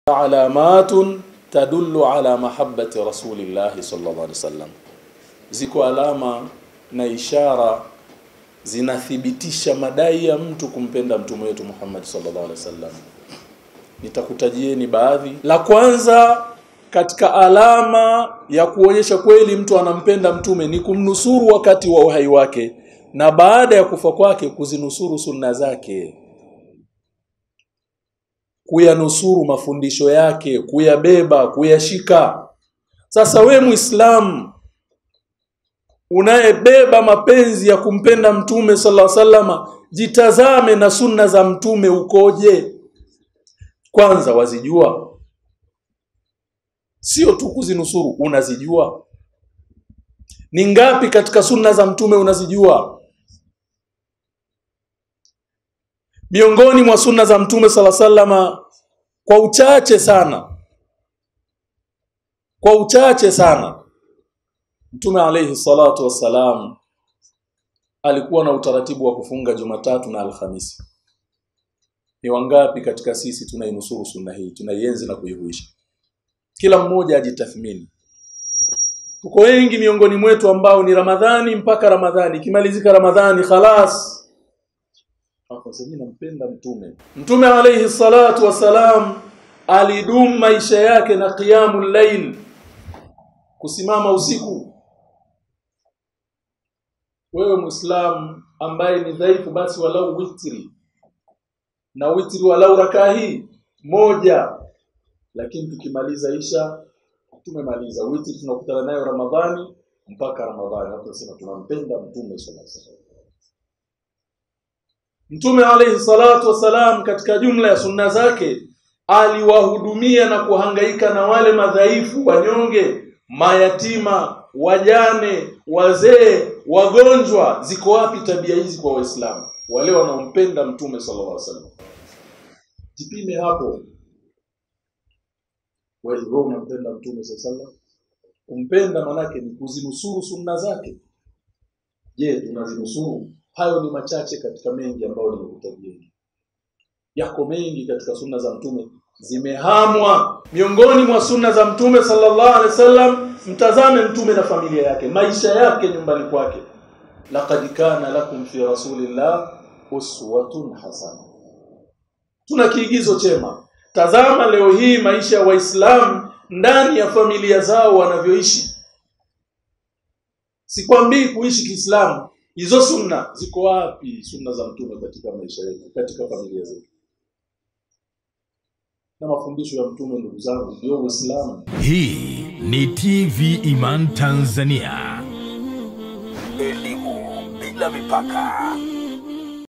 alamatun tadullu ala mahabbati rasulillahi sallallahu alaihi wasallam, ziko alama na ishara zinathibitisha madai ya mtu kumpenda mtume wetu Muhammad sallallahu alaihi wasallam. Nitakutajieni baadhi. La kwanza katika alama ya kuonyesha kweli mtu anampenda mtume ni kumnusuru wakati wa uhai wake na baada ya kufa kwake kuzinusuru sunna zake, kuyanusuru mafundisho yake, kuyabeba, kuyashika. Sasa we Muislamu unayebeba mapenzi ya kumpenda mtume sallallahu alaihi wasallam, jitazame na sunna za mtume ukoje. Kwanza wazijua, sio tu kuzinusuru, unazijua ni ngapi katika sunna za mtume unazijua? Miongoni mwa sunna za mtume sala sallama, kwa uchache sana, kwa uchache sana, mtume alayhi salatu wassalam alikuwa na utaratibu wa kufunga Jumatatu na Alhamisi. Ni wangapi katika sisi tunainusuru sunna hii, tunaienzi na kuihuisha? Kila mmoja ajitathmini. Tuko wengi miongoni mwetu ambao ni Ramadhani mpaka Ramadhani, ikimalizika Ramadhani khalas, mimi nampenda mtume. Mtume alayhi salatu wassalam alidumu maisha yake na qiyamul layl, kusimama usiku. Wewe Muislamu ambaye ni dhaifu, basi walau witri na witri walau rakaa hii moja, lakini tukimaliza isha tumemaliza witri, tunakutana nayo Ramadhani mpaka Ramadhani. Hapo tunasema tunampenda mtume sallallahu alaihi wasallam. Mtume alayhi salatu wasalam katika jumla ya sunna zake aliwahudumia na kuhangaika na wale madhaifu, wanyonge, mayatima, wajane, wazee, wagonjwa. Ziko wapi tabia hizi kwa Waislamu wale wanaompenda mtume sallallahu alaihi wasallam? Jipime hapo. Wewe unampenda mtume sallallahu alaihi wasallam? Kumpenda manake ni kuzinusuru sunna zake. Je, tunazinusuru? Hayo ni machache katika mengi ambayo nimekutajieni. Yako mengi katika sunna za mtume zimehamwa. Miongoni mwa sunna za mtume sallallahu alaihi wasallam, mtazame mtume na familia yake, maisha yake nyumbani kwake. Laqad kana lakum fi rasulillah uswatun hasana. Tuna kiigizo chema. Tazama leo hii maisha ya Waislamu ndani ya familia zao wanavyoishi. Sikwambii kuishi Kiislamu, hizo sunna ziko wapi? Sunna za mtume katika maisha yetu, katika familia zetu, na mafundisho ya mtume. Ndugu zangu, ndio Uislamu. Hii ni TV Iman Tanzania. Elimu bila mipaka.